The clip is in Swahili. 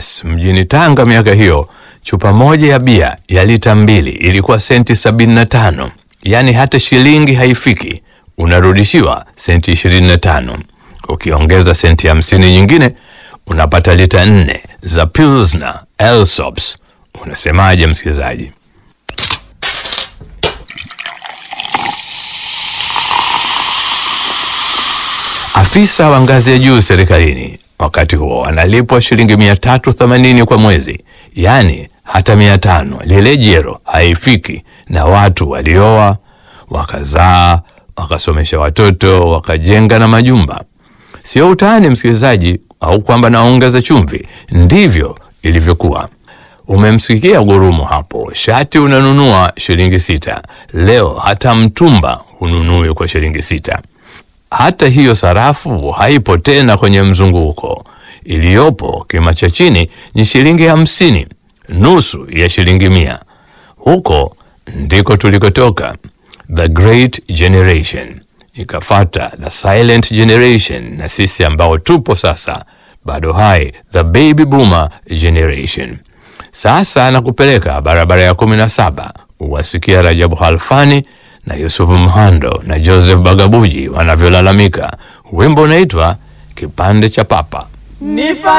Basi mjini Tanga miaka hiyo, chupa moja ya bia ya lita mbili ilikuwa senti sabini na tano, yaani hata shilingi haifiki, unarudishiwa senti ishirini na tano. Ukiongeza senti hamsini nyingine unapata lita nne za Pilsner Elsops. Unasemaje msikilizaji? Afisa wa ngazi ya juu serikalini wakati huo analipwa shilingi mia tatu themanini kwa mwezi, yaani hata mia tano lile jero haifiki, na watu walioa wakazaa wakasomesha watoto wakajenga na majumba. Sio utani msikilizaji, au kwamba naongeza chumvi. Ndivyo ilivyokuwa. Umemsikia gurumo hapo, shati unanunua shilingi sita. Leo hata mtumba hununui kwa shilingi sita. Hata hiyo sarafu haipo tena kwenye mzunguko. Iliyopo kima cha chini ni shilingi hamsini, nusu ya shilingi mia. Huko ndiko tulikotoka, the great generation, ikafata the silent generation, na sisi ambao tupo sasa bado hai, the baby boomer generation. Sasa nakupeleka barabara ya kumi na saba uwasikia Rajabu Halfani na Yusufu Mhando na Joseph Bagabuji wanavyolalamika. Wimbo unaitwa kipande cha papa. Nifa